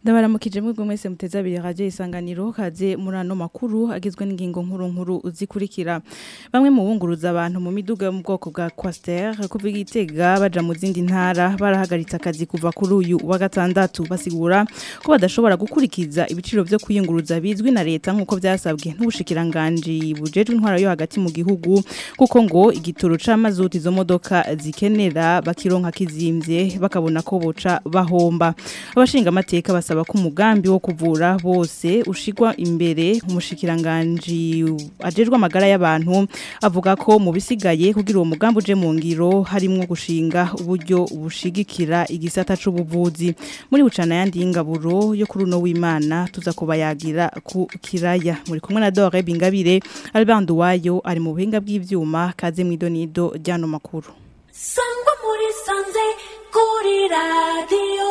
ndabaramukije mwebwe mwese muteze abiri radio isanganiro kaze muri ano makuru agizwe n'ingingo nkuru nkuru zikurikira bamwe mu bunguruza abantu mu miduga yo mu bwoko bwa Quaster kuva igitega baja mu zindi ntara barahagaritse akazi kuva kuri uyu wa gatandatu basigura ko badashobora gukurikiza ibiciro vyo kuyunguruza bizwi na leta nkuko vyasabwe n'ubushikiranganje bujejwe intwara yo hagati mu gihugu kuko ngo igitoro c'amazuti izo modoka zikenera bakironka kizimvye bakabona ko boca bahomba abashinga amateka basaba ko umugambi wo kuvura bose ushigwa imbere umushikiranganje ajejwe amagara y'abantu avuga ko mu bisigaye kugira uwo mugambi uje mu ngiro harimwo gushinga uburyo bushigikira igisata c'ubuvuzi muri bucana yandi y'ingaburo yo kuri uno w'Imana tuza kubayagira ku kiraya muri kumwe na Dore Bingabire Albert Wayo ari mu buhinga bw'ivyuma kaze mwidonido ryano makuru sangwa muri sanze kuri radiyo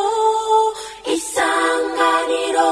isanganiro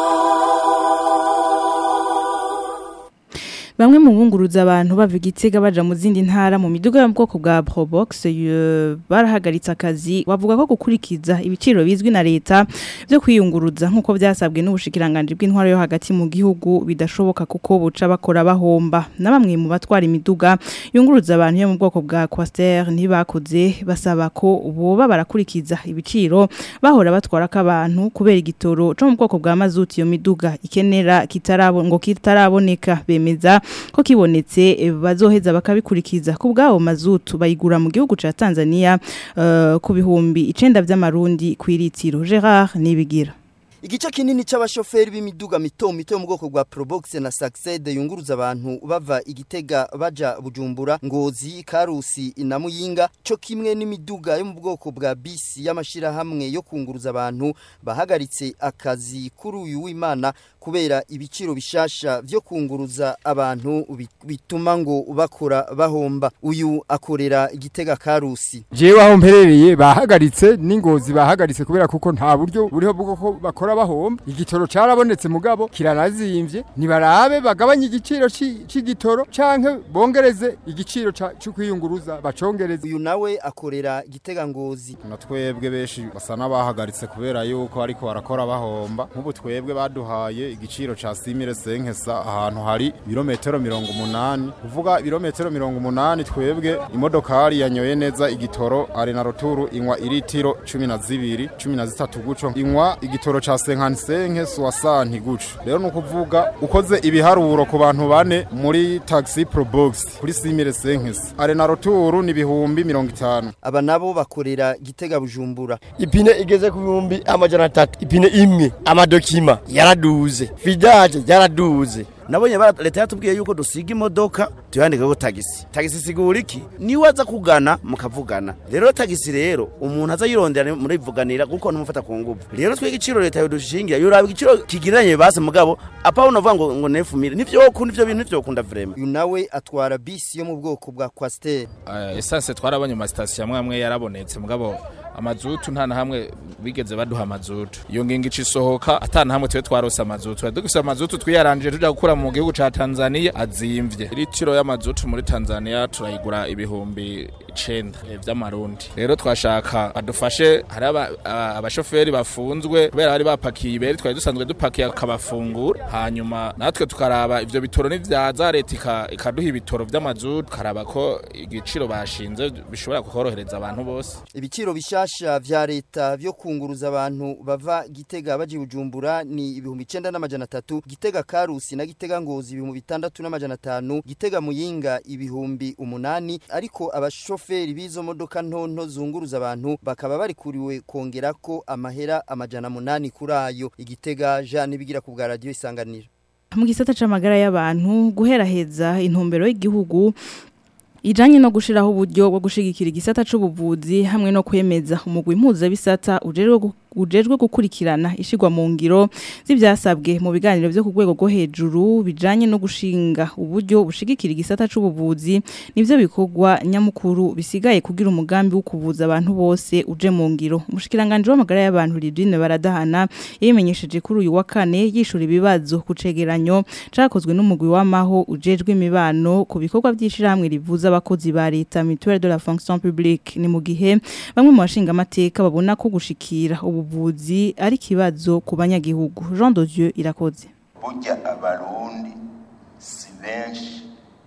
Bamwe mu bunguruza abantu bava igitega baja mu zindi ntara mu miduga yo mu bwoko bwa Probox eh, barahagaritse akazi bavuga ko gukurikiza ibiciro bizwi na leta byo kwiyunguruza nkuko byasabwe n'ubushikiranganje bw'intwaro yo hagati mu gihugu bidashoboka kuko buca bakora bahomba na bamwe mu batwara imiduga yunguruza abantu yo mu bwoko bwa Quaster ntibakoze basaba ko boba barakurikiza ibiciro bahora batwara k'abantu kubera igitoro cyo mu bwoko bwa mazuti yo miduga ikenera kitarabo ngo kitaraboneka bemeza ko kibonetse eh, bazoheza bakabikurikiza ku bwabo mazutu bayigura mu gihugu ca Tanzania uh, ku bihumbi icenda vy'amarundi kwiritiro Gerard nibigira Igice kinini c'abashoferi b'imiduga mito mito yo mu bwoko bwa Probox na Succed yunguruza abantu bava igitega baja Bujumbura Ngozi Karusi na Muyinga co kimwe n'imiduga yo mu bwoko bwa bisi y'amashira hamwe yo kunguruza abantu bahagaritse akazi kuri uyu w'Imana kubera ibiciro bishasha vyo kunguruza abantu bi- bituma ngo bakora bahomba uyu akorera igitega Karusi jewe aho mperereye bahagaritse n'ingozi bahagaritse kubera kuko nta buryo buriho bwo ko bakora bahomba igitoro carabonetse mugabo kiranazimvye nibarabe bagabanye igiciro ci- c'igitoro canke bongereze igiciro ca- co kwiyunguruza bacongereze uyu nawe akorera igitega Ngozi na twebwe benshi basa n'abahagaritse kubera yuko ariko barakora bahomba nk'ubu twebwe baduhaye igiciro ca simire senkesa ahantu hari ibirometero mirongo umunani kuvuga ibirometero mirongo umunani twebwe imodokari yanyoye neza igitoro are na roturu inywa iritiro cumi na zibiri cumi na zitatu guco inywa igitoro ca senkani senkesa wasanti guco rero ni ukuvuga ukoze ibiharuro ku bantu bane muri taxi probox kuri simire senkesa are na roturu ni ibihumbi mirongo itanu aba nabo bakorera igitega Bujumbura ipine igeze ku bihumbi amajana atatu ipine imwe amadokima yaraduze vidaje yaraduze nabonye bara- leta yatubwiye yuko dusiga imodoka tuyandikaho tagisi tagisi sigura iki niwe aza kugana mukavugana rero tagisi rero umuntu aza yirondera murivuganira kuko ntumufata ku nguvu rero twe igiciro leta yodushingira yoraba igiciro kigereranye base mugabo apa unavuga ngo ngo nefumire nivyo kunda ivyo bintu nivyo kunda vrema uyu nawe atwara bisi yo mu bwoko bwa Quaster Eh, esanse twarabonye mu masitasiyo amwe amwe yarabonetse mugabo amazutu nta na hamwe bigeze baduha amazutu iyo ngingo ica isohoka ata na hamwe twe twarose amazutu twari dufise amazutu twiyaranjije tuja gukura mu gihugu ca tanzania azimvye litiro y'amazutu muri tanzania turayigura ibihumbi icenda eh, vy'amarundi rero twashaka badufashe hari aba- aba- abashoferi bafunzwe kubera bari bapakiye ibere twari dusanzwe dupakiye akabafungura hanyuma natwe tukaraba ivyo bitoro nivyaza leta ika- ikaduha ibitoro vy'amazutu tukaraba ko igiciro bashinze bishobora kukorohereza abantu bose ibiciro bishasha vya leta vyo kunguruza abantu bava gitega baje Bujumbura ni ibihumbi icenda n'amajana atatu gitega Karusi na gitega Ngozi ibihumbi bitandatu n'amajana atanu gitega Muyinga ibihumbi umunani ariko abashoferi b'izo modoka ntonto zunguruza abantu bakaba barikuriwe kongerako amahera amajana munani kuri ayo igitega Jean bigira ku bwa radio isanganiro mu gisata c'amagara y'abantu guheraheza intumbero y'igihugu Ijanye no gushiraho uburyo bwo gushigikira igisata c'ubuvuzi hamwe no kwemeza umugwi mpuzabisata ujejwe gu- ujejwe gukurikirana ishigwa mu ngiro z'ivyasabwe mu biganiro vyo ku rwego rwo hejuru bijanye no gushinga uburyo bushigikira igisata c'ubuvuzi nivyo bikorwa nyamukuru bisigaye kugira umugambi wo kuvuza abantu bose uje mu ngiro umushikiranganje w'amagara y'abantu Lidwine baradahana yimenyesheje kuri uyu wa kane yishura ibibazo ku cegeranyo cakozwe n'umugwi w'amaho ujejwe imibano ku bikorwa by'ishirahamwe rivuza abakozi ba leta mutuelle de la fonction publique ni mu gihe bamwe mu bashinga amateka babona ko gushikira ubu ubuvuzi ari kibazo ku banyagihugu Jean de Dieu irakoze burya abarundi si benshi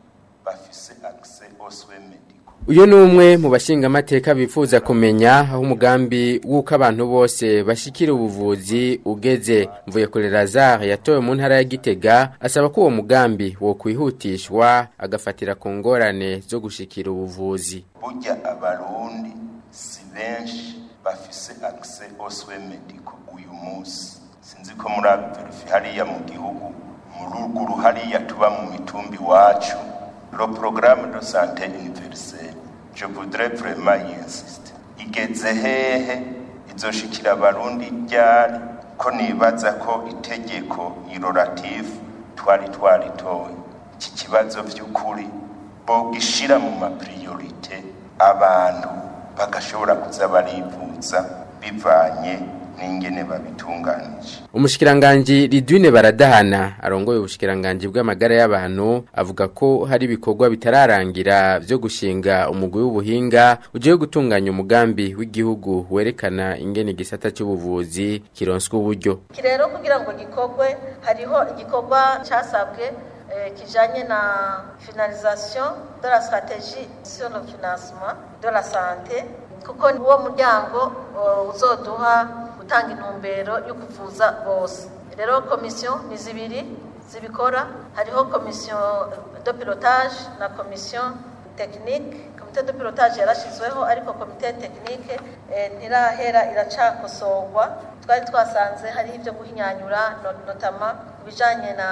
bafise accès aux soins médicaux uyu ni umwe mu bashingamateka bifuza kumenya aho umugambi w'uko abantu bose bashikira ubuvuzi ugeze mvuye kure lazare yatowe mu ntara ya gitega asaba ko uwo mugambi wo kwihutishwa agafatira ku ngorane zo gushikira ubuvuzi burya abarundi si benshi bafise accès aux soins médicaux uyu munsi sinzi ko muri abiverifi hariya mu gihugu mu ruguru hariya tuba mu mitumbi wacu le programme de santé universelle je voudrais vraiment y insister igeze hehe izoshikira abarundi ryari ko nibaza ko itegeko iroratifu twari twaritoye iki kibazo by'ukuri bogishira mu mapriorite abantu bagashobora kuza barivuza bivanye n'ingene babitunganije umushikiranganji Ridwine Baradahana arongoye ubushikiranganji bw'amagara y'abantu avuga ko hari ibikorwa bitararangira byo gushinga umugwi w'ubuhinga ugiye gutunganya umugambi w'igihugu werekana ingene igisata cy'ubuvuzi kironswa uburyo rero kugira ngo gikorwe hariho igikorwa cyasabwe eh, kijanye na finalisation de la stratégie sur le financement de la santé kuko ni wo muryango uh, uzoduha gutanga intumbero yo kuvuza bose rero komisiyo ni zibiri zibikora hariho komisiyo de pilotage na komisiyo tekinike komite de pilotage yarashyizweho ariko komite tekinike eh, ntirahera iracakosorwa twari twasanze hari ibyo guhinyanyura no- notama ku bijanye na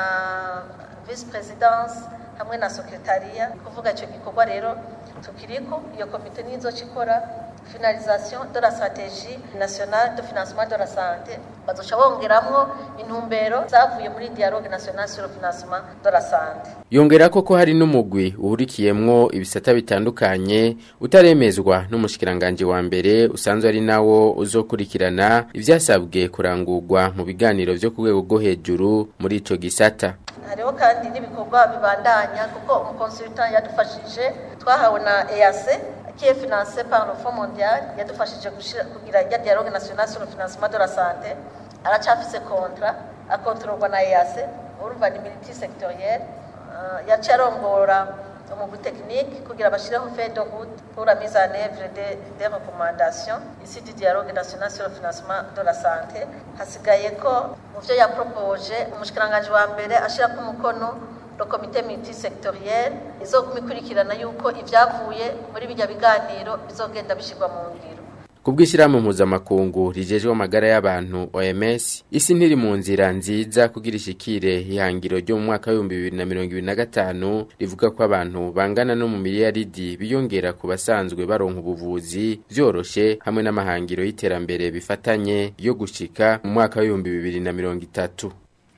vice presidence hamwe na sekretariya kuvuga icyo gikorwa rero tukiriko iyo komite nizo ikora finalisation de la stratégie nationale de financement de la santé bazoca bongeramwo intumbero zavuye muri dialogue nationale sur le financement de la santé yongera ko ko hari n'umugwi uhurikiyemwo ibisata bitandukanye utaremezwa n'umushikiranganje wa mbere usanzwe ari nawo uzokurikirana ivyasabwe kurangurwa mu biganiro vyo ku rwego rwo hejuru muri ico gisata hariho kandi n'ibikorwa bibandanya kuko umukonsultant yadufashije twahawe na EAC qui est financé par le Fonds mondial yadufashije gushira- kugira ya dialogue national sur le financement de la santé aracafise contrat akontororwa na EAC urumva ni militi sectoriel uh, yaciye arongora umugwi technique kugira bashireho feuille de route pour la mise en œuvre des, des recommandations ici du dialogue national sur le financement de la santé hasigaye ko mu vyo yapropoje umushikiranganji wa mbere ashirako umukono le comité multisectoriel izoguma ikurikirana yuko ivyavuye muri bijya biganiro bizogenda bishirwa mu ngiro Kubwishyirahamwe mpuzamakungu rijejwe amagara y'abantu OMS isi ntiri mu nzira nziza kugira ishikire ihangiro ryo mu mwaka w'ibihumbi bibiri na mirongo ibiri na gatanu rivuga ko abantu bangana no mu miliyaridi biyongera ku basanzwe baronka ubuvuzi vyoroshe hamwe n'amahangiro y'iterambere bifatanye yo gushika mu mwaka w'ibihumbi bibiri na mirongo itatu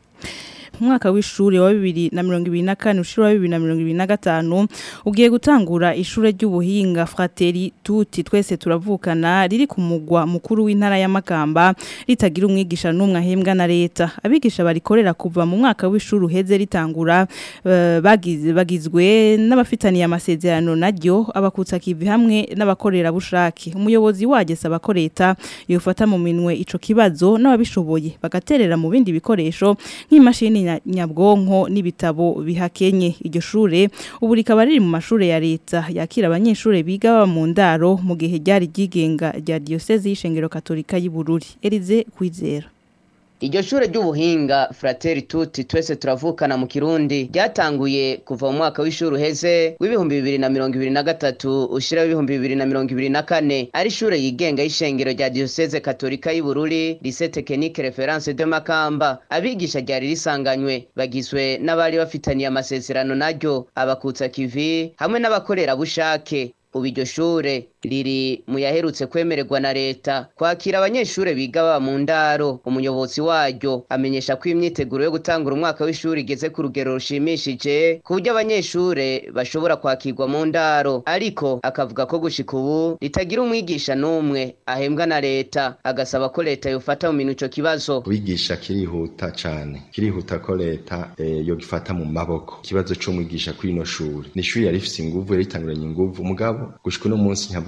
umwaka w'ishuri wa bibiri na mirongo ibiri na kane ushuri wa bibiri na mirongo ibiri na gatanu ugiye gutangura ishure ry'ubuhinga frateri tuti twese turavukana riri ku mugwa mukuru w'intara ya Makamba ritagira umwigisha n'umwe ahembwa na leta abigisha barikorera kuva mu mwaka w'ishuri uheze ritangura eh, bagize bagizwe n'abafitaniye amasezerano naryo abakutsa kivi hamwe n'abakorera bushake umuyobozi wagesaba ko leta yofata mu minwe ico kibazo n'ababishoboye bagaterera mu bindi bikoresho nk'imashini nya- nyabwonko n'ibitabo bihakenye iryo shure ubu rikaba riri mu mashure ya leta yakira abanyeshure biga baba mu ndaro mu gihe ryari ryigenga rya diocese y'ishengero katolika y'Ibururi Elize Kwizera Iryo shure ry'ubuhinga Frateri Tuti twese turavukana mu Kirundi ryatanguye kuva mu mwaka w'ishuri uheze w'ibihumbi bibiri na mirongo ibiri na gatatu ushira w'ibihumbi bibiri na mirongo ibiri na kane ari ishure yigenga y'ishengero rya Diocese Katolika y'Ibururi Lycée Technique Reference de Makamba abigisha ryari risanganywe bagizwe n'abari bafitaniye amasezerano naryo abakutsa kivi hamwe n'abakorera bushake ubu iryo shure riri mu yaherutse kwemererwa na leta kwakira abanyeshure biga baba mu ndaro umuyobozi waryo amenyesha ko imyiteguro yo gutangura umwaka w'ishuri igeze ku rugero rushimishije ku buryo abanyeshure bashobora kwakirwa mu ndaro ariko akavuga ko gushika ubu ritagira umwigisha n'umwe ahembwa na leta agasaba ko leta yofata mu minwe ico kibazo kwigisha kirihuta cane kirihuta ko leta eh, yogifata mu maboko ikibazo c'umwigisha kw'ino shuri ni ishuri yari rifise inguvu yari ritanguranye inguvu mugabo gushika uno munsi nkavuga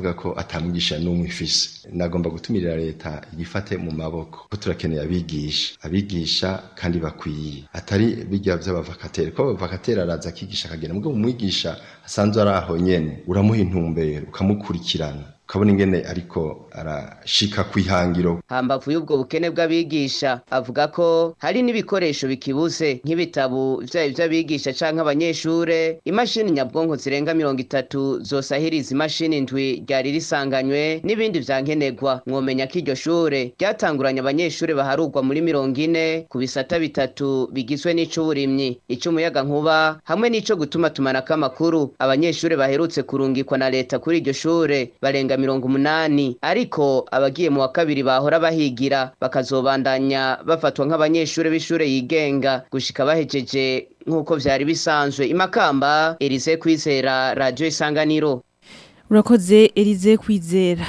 bavuga ko atamwigisha n'umwe ifise nagomba gutumirira leta igifate mu maboko ko turakeneye abigisha abigisha kandi bakwiye atari bijya vy'abavakateri ko abavakateri araza akigisha akagenda mugabo umwigisha asanzwe ari aho nyene uramuha intumbero ukamukurikirana ukabona ingene ariko arashika kwihangiro hambavu y'ubwo bukene bw'abigisha avuga ko hari n'ibikoresho bikibuze nk'ibitabu vyaba ivy'abigisha canke abanyeshure imashini nyabwonko zirenga mirongo itatu zosahiriza imashini ndwi ryari risanganywe n'ibindi vyankenerwa mwomenya ko iryo shure ryatanguranye abanyeshure baharurwa muri mirongo ine ku bisata bitatu bigizwe n'ic'uburimyi ic'umuyagankuba hamwe n'ico gutuma tumanako amakuru abanyeshure baherutse kurungikwa na leta kuri iryo shure barenga mirongo umunani ariko abagiye mu wa kabiri bahora bahigira bakazobandanya bafatwa nk'abanyeshure b'ishure yigenga gushika bahejeje nk'uko vyari bisanzwe imakamba Elise Kwizera Radio Isanganiro urakoze Elize kwizera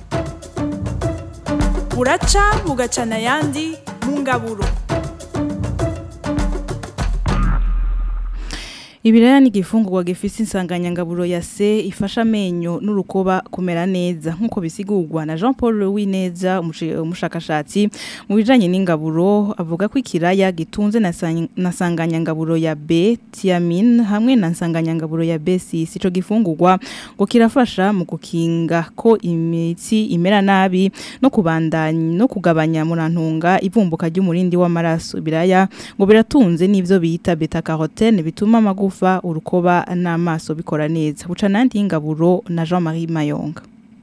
buraca bugacana ayandi mu ngaburo Ibiraya ni igifungurwa gifise insanganyangaburo ya C ifasha amenyo n'urukoba kumera neza nkuko bisigurwa na Jean Paul Wineza umushakashatsi mu bijanye n'ingaburo avuga ko ikiraya gitunze na sang- na nsanganyangaburo ya B thiamine hamwe na nsanganyangaburo ya B6 ico gifungurwa ngo kirafasha mu gukinga ko imitsi imera nabi no kubandanya no kugabanya murantunga ivumbuka ry'umurindi w'amaraso ibiraya ngo biratunze n'ivyo bita beta carotene bituma amagufa urukoba n'amaso bikora neza buca nandi y'ingaburo na Jean-Marie Mayonga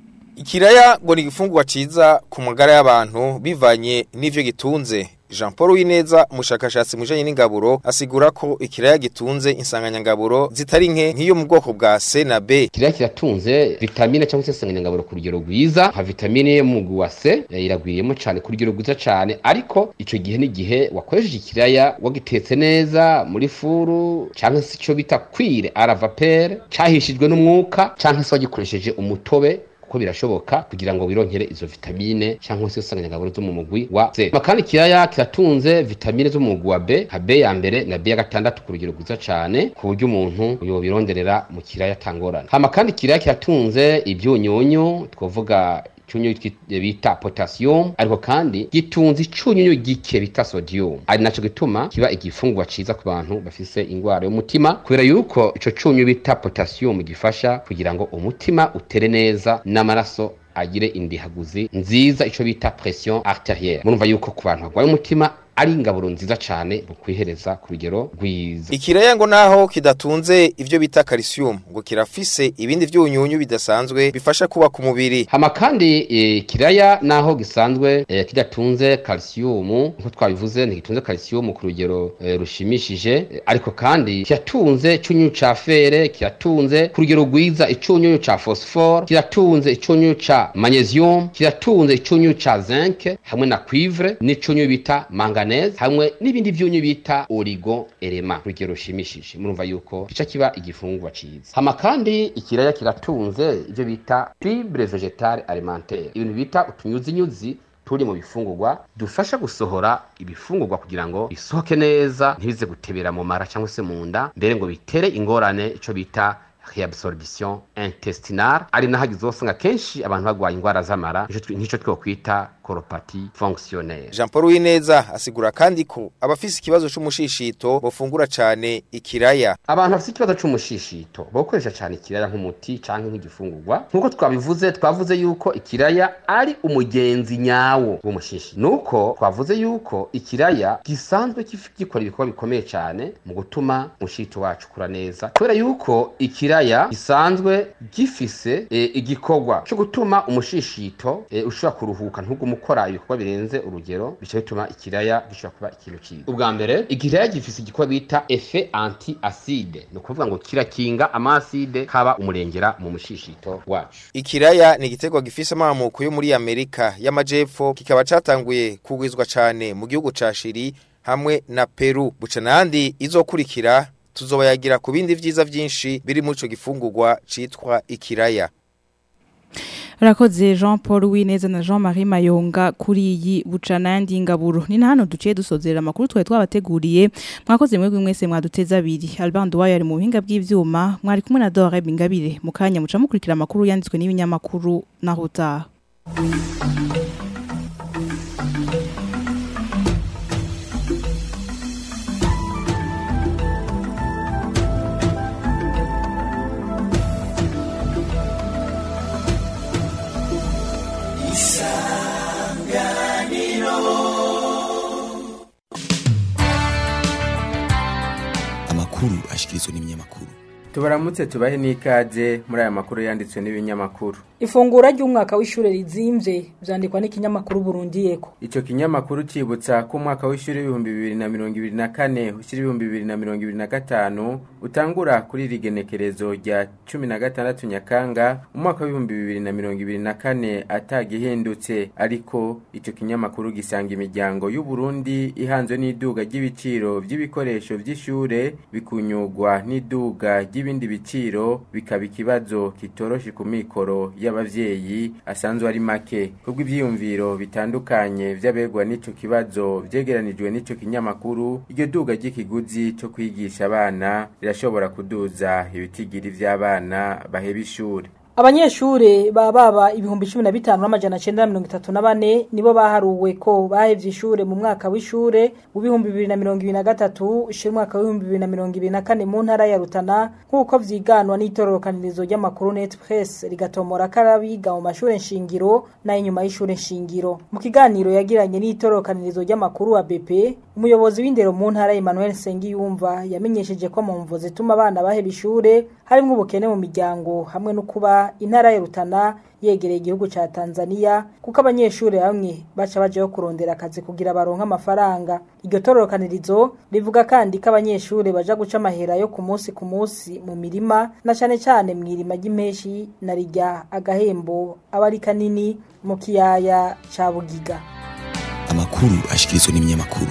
Ikiraya ngo ni igifungurwa ciza ku magara y'abantu bivanye n'ivyo gitunze. Jean Paul Wineza umushakashatsi mujanye n'ingaburo asigura ko ikiraya gitunze insanganyangaburo zitari nke nk'iyo mu bwoko bwa C na B. Ikiraya kiratunze vitamine cyangwa se insanganyangaburo ku rugero rwiza nka vitamine yo mu mugwi wa C eh, iragwiriyemo cyane ku rugero rwiza cyane ariko ico gihe n'igihe wakoresheje ikiraya wagitetse neza muri furu cyangwa se ico bita kwire aravapere cahishijwe n'umwuka cyangwa se wagikoresheje umutobe kuko birashoboka kugira ngo wironkere izo vitamine cyangwa se insanganyangaburo zo mu mugwi wa C. Makandi kiraya kiratunze vitamine zo mu mugwi wa B, nka B ya mbere na B ya gatandatu ku rugero rwiza cyane ku buryo umuntu yobironderera mu kiraya tangorana. Hama kandi kiraya kiratunze ibyunyunyu twovuga icyunyu bita potassium ariko kandi gitunze icyunyunyu gike bita sodium ari naco gituma kiba igifungurwa ciza ku bantu bafise ingwara y'umutima kubera yuko ico cyunyu bita potassium gifasha kugira ngo umutima utere neza n'amaraso agire indihaguzi nziza ico bita pression arterielle murumva yuko ku bantu barwaye umutima ari ingaburo nziza cyane mu kwihereza ku rugero rwiza Ikiraya ngo naho kidatunze ivyo bita calcium ngo kirafise ibindi vyunyunyu bidasanzwe bifasha kuba ku mubiri. hama kandi e, kiraya naho gisanzwe e, kidatunze calcium nko twabivuze ntigitunze calcium ku rugero e, rushimishije e, ariko kandi kiratunze icyunyunyu ca fere kiratunze ku rugero rwiza icyunyunyu ca phosphore kiratunze icyunyunyu ca magnesium kiratunze icyunyunyu ca zinc hamwe na cuivre n'icyunyunyu bita manganese hamwe n'ibindi vyunyu bita oligo elema ku rugero rushimishije murumva yuko gica kiba igifungwa ciza hama kandi ikiraya kiratunze ivyo bita fibre vegetale alimentaire ibintu bita utunyuzinyuzi turi mu bifungurwa dufasha gusohora ibifungurwa kugira ngo bisohoke neza ntibize gutebera mu mara cyangwa se mu nda mbere ngo bitere ingorane ico bita reabsorption intestinale ari naho uzosanga kenshi abantu barwaye indwara z'amara nk'icyo twokwita koropati fonctionnaire Jean Paul Wineza asigura kandi ko abafise ikibazo c'umushishito bofungura cane ikiraya. abantu bafite ikibazo c'umushishito bokoresha cyane ikiraya nk'umuti canke nk'igifungurwa nk'uko twabivuze twavuze yuko ikiraya ari umugenzi nyawo w'umushishi nuko twavuze yuko ikiraya gisanzwe gif- gikora ibikorwa bikomeye cyane mu gutuma umushito wacu ukura neza kubera yuko ikiraya gisanzwe gifise e, igikorwa cyo gutuma umushishito e, ushobora kuruhuka ntugume ukora ibikorwa birenze urugero bica bituma ikiraya gishobora kuba ikintu cyiza ubwa mbere ikiraya gifise igikorwa bita efe anti acide ni ukuvuga ngo kirakinga amaside kaba umurengera mu mushishito wacu Ikiraya ni igiterwa gifise amamuko yo muri Amerika y'amajepfo kikaba catanguye kugwizwa cane mu gihugu ca Chili hamwe na Peru. Buca nandi izokurikira tuzobayagira ku bindi vyiza vyinshi biri muri ico gifungurwa citwa ikiraya. Rakoze Jean Paul Wineza na Jean Marie Mayonga kuri iyi bucana yandi ngaburo ni na hano duciye dusozera amakuru twaye twabateguriye mwakoze mwebwe mwese mwaduteza abiri Albando wayo ari mu buhinga bw'ivyuma mwari kumwe na Dore Bingabire mukanya muca mukurikira amakuru yanditswe n'ibinyamakuru na Hota amakuru ashikirizwa n'ibinyamakuru tubaramutse tubahe n'ikaze muri aya makuru yanditswe n'ibinyamakuru ifungura ry'umwaka w'ishure rizimvye vyandikwa n'ikinyamakuru Burundiyeko Ico kinyamakuru cibutsa ko umwaka w'ishuri w'ibihumbi bibiri na mirongo ibiri na kane ushira ibihumbi bibiri na mirongo ibiri na gatanu utangura kuri iri genekerezo rya cumi na gatandatu Nyakanga umwaka w'ibihumbi bibiri na mirongo ibiri na kane atagihindutse ariko ico kinyamakuru gisanga imiryango y'u Burundi ihanzwe n'iduga ry'ibiciro vy'ibikoresho vy'ishure bikunyurwa n'iduga ry'ibindi biciro bikaba ikibazo kitoroshe ku mikoro y'abavyeyi asanzwe ari make kubwo ivyiyumviro bitandukanye vy'abegwa n'ico kibazo vyegeranijwe n'ico kinyamakuru iryo duga ry'ikiguzi co kwigisha abana rirashobora kuduza ibitigiri vy'abana baheba ishure Abanyeshure ba baba ibihumbi 15 n'amajana 934 nibo baharuwe ko bahevye ishure mu mwaka w'ishure w'ibihumbi 2023 ushira umwaka w'ibihumbi 2024 mu ntara ya Rutana nkuko vyiganwa n'itororokanirizo ry'amakuru Net Press rigatomora karabiga mu mashure nshingiro na inyuma y'ishure nshingiro mu kiganiro yagiranye n'itororokanirizo ry'amakuru wa BP umuyobozi w'indero mu ntara Emmanuel Sengiyumva yamenyesheje ko mu mvo zituma abana baheba ishure harimo ubukene mu miryango hamwe no kuba intara ya Rutana yegereye igihugu ca Tanzania kuko abanyeshure bamwe baca bajeho kurondera akazi kugira baronka amafaranga iryo tororokanirizo rivuga kandi ko abanyeshure baja guca amahera yo ku munsi ku munsi mu mirima na cane cane mw'irima ry'impeshi na rijya agahembo aba ari kanini mu kiyaya ca Bugiga amakuru ashikirizwa n'ibinyamakuru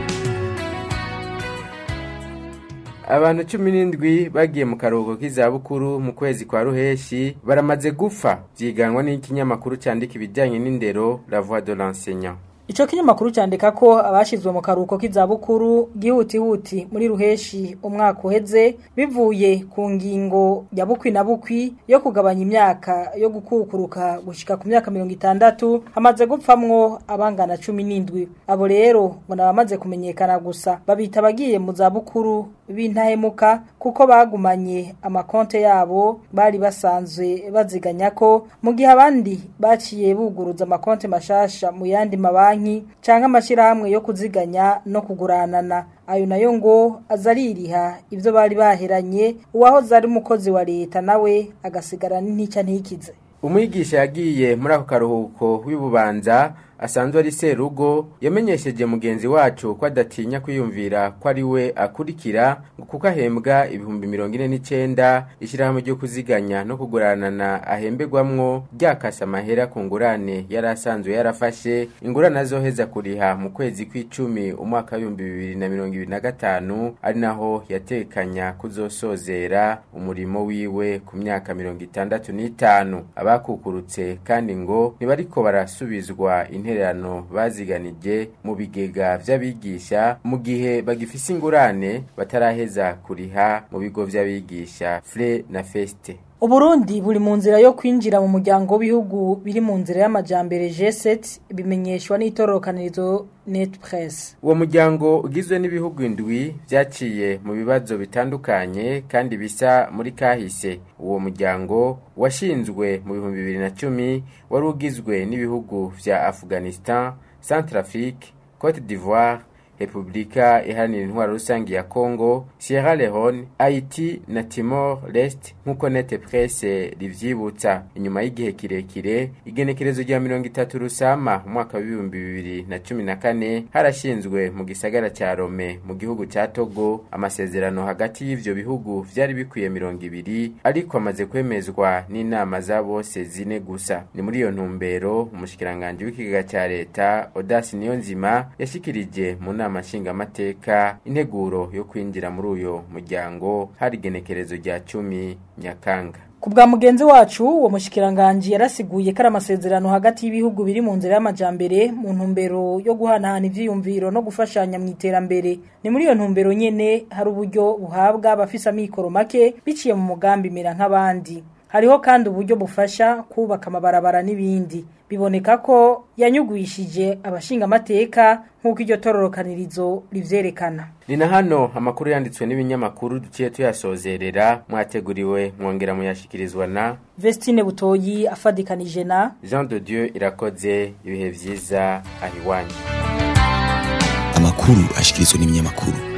abantu cumi n'indwi bagiye mu karuhuko k'izabukuru mu kwezi kwa ruheshi baramaze gupfa vyiganwa n'ikinyamakuru candika ibijanye n'indero la voix de l'enseignant Ico kinyamakuru candika ko abashizwe mu karuko k'izabukuru gihutihuti muri ruheshi umwaka uheze bivuye ku ngingo ya bukwi na bukwi yo kugabanya imyaka yo gukukuruka gushika ku myaka mirongo itandatu hamaze gupfamwo abangana cumi n'indwi abo rero ngo nabamaze kumenyekana gusa babita abagiye mu zabukuru b'intahemuka kuko bagumanye amakonte yabo bari basanzwe baziganya ko mu gihe abandi baciye buguruza amakonte mashasha mu yandi mabanki banki canke amashirahamwe yo kuziganya no kuguranana ayo nayo ngo azaririha ivyo bari baheranye uwahoze ari umukozi wa leta nawe agasigara n'intica ntikize umwigisha yagiye muri ako karuhuko w'ibubanza asanzwe ari serugo yamenyesheje mugenzi wacu ko adatinya kwiyumvira ko ari we akurikira ngo kuko ahembwa ibihumbi mirongo ine n'icenda ishyirahamwe ryo kuziganya no kuguranana ahembegwamwo ryakase amahera ku ngurane yari asanzwe yarafashe ingurane azoheza kuriha mu kwezi kw'icumi umwaka w'ibihumbi bibiri na mirongo ibiri na gatanu ari naho yatekanya kuzosozera umurimo wiwe ku myaka mirongo itandatu n'itanu abakukurutse kandi ngo ntibariko barasubizwa intebe intererano baziganije mu bigega vy'abigisha mu gihe bagifise ingurane bataraheza kuriha mu bigo vy'abigisha fre na feste Uburundi buri mu nzira yo kwinjira mu muryango w'ibihugu biri mu nzira y'amajambere G7 bimenyeshwa n'itorokanirizo Net Press. Uwo muryango ugizwe n'ibihugu indwi vyaciye mu bibazo bitandukanye kandi bisa muri kahise. Uwo muryango washinzwe mu bihumbi bibiri na cumi wari ugizwe n'ibihugu vya Afghanistan, Centrafrique, Cote d'Ivoire, Republika Iharanira Intwaro Rusangi ya Kongo, Sierra Leone, Haiti na Timor Leste nk'uko Net Presse rivyibutsa. Inyuma y'igihe kirekire, igenekerezo rya mirongo itatu Rusama umwaka w'ibihumbi bibiri na cumi na kane harashinzwe mu gisagara ca Rome mu gihugu ca Togo amasezerano hagati y'ivyo bihugu vyari bikwiye mirongo ibiri ariko amaze kwemezwa n'inama za bose zine gusa. Ni muri iyo ntumbero umushikiranganje w'ikigega ca leta Odas Niyonzima yashikirije mu nama nshingamateka integuro yo kwinjira muri uyo muryango hari igenekerezo rya cumi nyakanga ku bwa mugenzi wacu uwo mushikiranganje yarasiguye ko ari amasezerano hagati y'ibihugu biri mu nzira y'amajambere mu ntumbero yo guhanahana ivyiyumviro no gufashanya mu iterambere ni muri iyo ntumbero nyene hari uburyo buhabwa abafise amikoro make biciye mu mugambi mera nk'abandi hariho kandi uburyo bufasha kubaka amabarabara n'ibindi biboneka ko yanyugwishije abashinga amateka nk'uko iryo tororokanirizo rivyerekana ni na hano amakuru yanditswe n'ibinyamakuru duciye tuyasozerera mwateguriwe mwongera muyashikirizwa na Vestine Butoyi afadikanije na Jean de Dieu irakoze ibihe vyiza ahiwanyu amakuru ashikirizwa n'ibinyamakuru